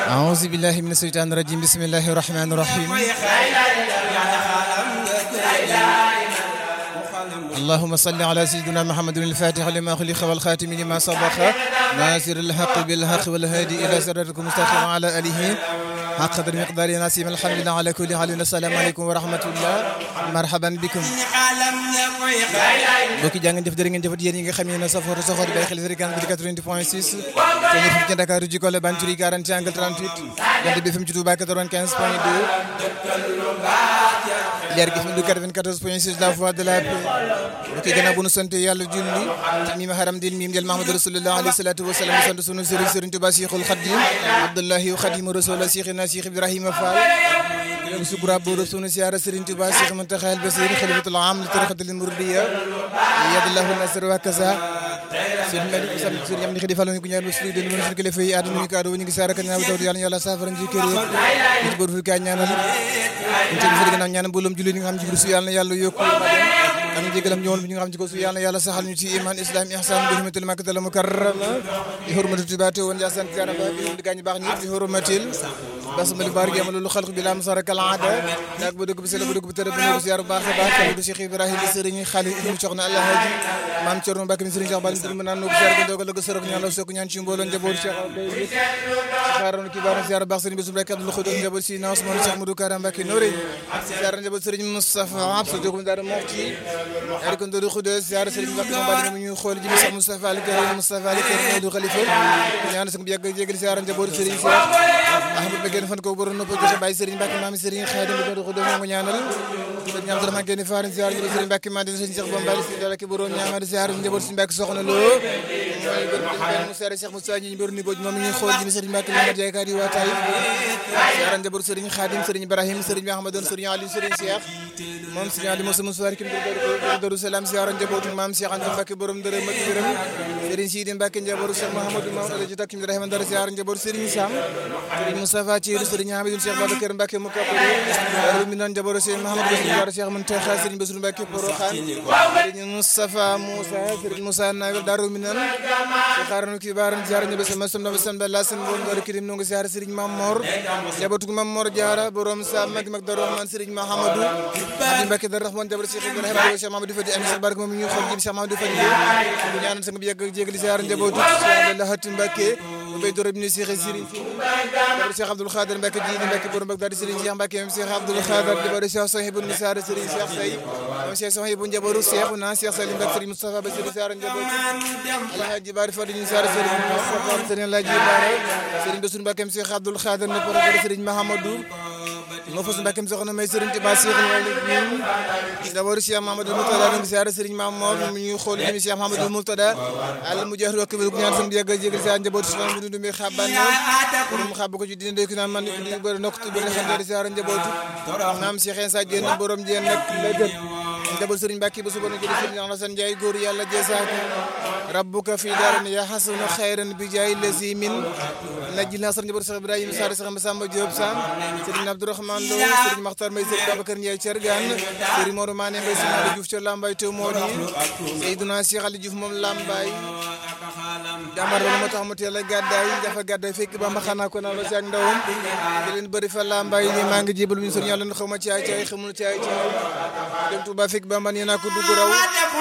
أعوذ بالله من الشيطان الرجيم بسم الله الرحمن الرحيم اللهم صل على سيدنا محمد الفاتح لما خلق والخاتم لما سبق ناصر الحق بالحق والهادي إلى صراطك المستقيم وعلى آله حق قدر مقدار نسيم الحمد لله على كل حال السلام عليكم ورحمة الله مرحبا بكم mbokki jaa ngeen jëf jërë ngeen jëfat yéen yi nga xam ne safoor safoor bay xel fréquence bi 90 point 6 te ñu fi ci Dakar ji Kole Banturi 40 angle 38 jant bi fi mu ci Touba 95 point 2 leer gi fi mu du 94 point 6 la voix de la paix mbokki gannaaw bu nu sant yàlla julli ci mim haram dil mim del Mahamadu Rasulullah alayhi salatu wa salam sant sunu sëriñ sëriñ Touba Cheikhul Khadim Abdullahi wa Khadim Rasul Cheikhina Cheikh Ibrahima Fall sukura boodo sunu siyaara Sëriñ Tuubaa Cheikh Muntaxa al Basiir xalifatul aam li tarixatul muridiyya yadallahu nasr wa kaza seen mel ni sam sëriñ am ni xidi fàllu ñu ko ñaan ba sunu den mën sunu kilifa yi àdduna ñu kaado ñu ngi saara ka ñaan taw yàlla yàlla saafara ji kër yëpp ñu bor fu ka ñaanal ñu ci fi gannaaw ñaanal mbooloom julli ñi nga xam ci su yàlla yàlla yokku am jégalam ñëwoon bi ñu nga xam ci ko su yàlla yàlla saxal ñu ci iman islam ihsan bi hurmatil makkatal mukarrama bi hurmati tubaate woon yasan karaba bi di gaañ baax ñi bi hurmatil basmali baar gi amalu xalq bi lam sara kal aada dak ba dugg bi sele ba dugg bi tere bu ñu ziar bu baax a baax du Cheikh Ibrahima di sëriñ xali ibnu soxna Allah haji maam Cerno Mbàkke mi sëriñ Cheikh Bal mi naan no ziar ko dogal ko sërok ñaan la sokk ñaan ci mbooloo njaboot Cheikh Abdou xaaroon ki baax ziar baax sëriñ bisum rek Abdou Khoudou njaboot si na Ousmane Cheikh Modou Kara Mbàkke nooré ziar njaboot sëriñ Moustapha Absa jokum daara moxti ari ko ndodu Khoudou ziar sëriñ Mbàkke mo bal ñu xool ji Cheikh Moustapha Ali Karim Moustapha Ali Karim Modou Khalifa ñaan sa yàgg jégal ziar njaboot sëriñ Cheikh Ahmad Beggen fan ko borom nopp ko Baye Serigne Mbacke maam Serigne Khadim do ko do mo ñaanal ko ñaan dara ma gene farin ziar ñu Serigne Mbacke ma di Serigne Cheikh Bombali ci dara ki borom ñaanal ziar njabot Serigne Mbacke soxna lo moy bër mu sere Cheikh Moussa ñi bër ni boj moom ñi xool ji Serigne Mbacke Mamadou Jaay Kadi wa tay ziar njabot Serigne Khadim Serigne Ibrahim Serigne Ahmadou Serigne Ali Serigne Cheikh moom Serigne Ali Moussa Moussa kim do do salam ziar njabot maam Cheikh Anta Mbacke borom dara ma gërëm Serigne Sidi Mbacke njabot Cheikh Mahamadou Mamadou Alaji Takkim Ibrahima dara ziar njabot Serigne Sam Serigne Moustapha Thierry Serigne Hamidou Cheikh Babacar Mbacke mu kappare daru mi nan jaboro Cheikh Mahamadou Bassirou Cheikh Mountakha Serigne Bassirou Mbacke Porokhane Serigne Moustapha Moussa Serigne Moussa Nagal daru mi nan Cheikh Arnou Kibaran ziar ñebe sama sam na sam la sen bon ngor kirim no ngi ziar Serigne Mamor jabatu Mamor Diara borom sa mag mag daru man Serigne Mahamadou Abdou Mbacke dar Rahman jaboro Cheikh Ibrahima Cheikh Mamadou Fadi Amis barke moom ñu xol jib Cheikh Mamadou Fadi ñu ñaanal sang bi yegg jégal ziar njabootu Cheikh Abdallah Hatim Mbacke bay doro bi ni Cheikh Serigne Cheikh Abdoul Khadir Mbacke ji Mbacke borom Bagdad Serigne Cheikh Mbacke même Cheikh Abdoul Khadir di bari Cheikh Sohibou Moussa Serigne Cheikh Sey moom Cheikh Sohibou njaboru Cheikh na Cheikh Salim Mbacke Serigne Moustapha ba Serigne Sara njabot Alhaji Bari Fadi ñu Sara Serigne Moustapha Serigne Alhaji Bara Serigne Bassirou Mbacke Cheikh Abdoul Khadir ne borom Serigne Mahamadou moo fas Mbacke soxna may Serigne Touba Cheikh ñun d'abord Cheikh Mahamadou Moutada ñu Sara Serigne Mamour ñu ñuy xool ñu Cheikh Mahamadou Moutada al mu jeex rek bu ñaan sam yegg jégal sa njabot soxna mu dundu mi xaban borom xab ko ci dina de ko naan man di bëri nokk tu bëri xam di siyaara njabootu maam Cheikh Insa Diène borom Diène nag la gën njaboot Serigne Mbacke ba suba na jëli Serigne Alassane Ndiaye góor yàlla jeesaako rabbuka fi daarin ya hasuna khayran bi jaay lazi min najil nasar njaboot Cheikh Ibrahima Sare Cheikh Massamba Diop Sam Serigne Abdourahmane Lo Serigne Makhtar May Serigne Babacar Ndiaye Thiergane Serigne Modou Mané Mbaye Serigne Diouf Thior Lambaye to Modi Seydouna Cheikh Ali Diouf moom Lambaye jàmbar ba moo tax mu teel a gàddaay dafa gàddaay fekk ba ma xanaa ko naa la si ak ndawam di leen bëri fa lambay ni maa ngi jébal min sor yàlla xaw ma caay caay xamul caay caay dem Tuuba fekk ba man yéen a ko dugg raw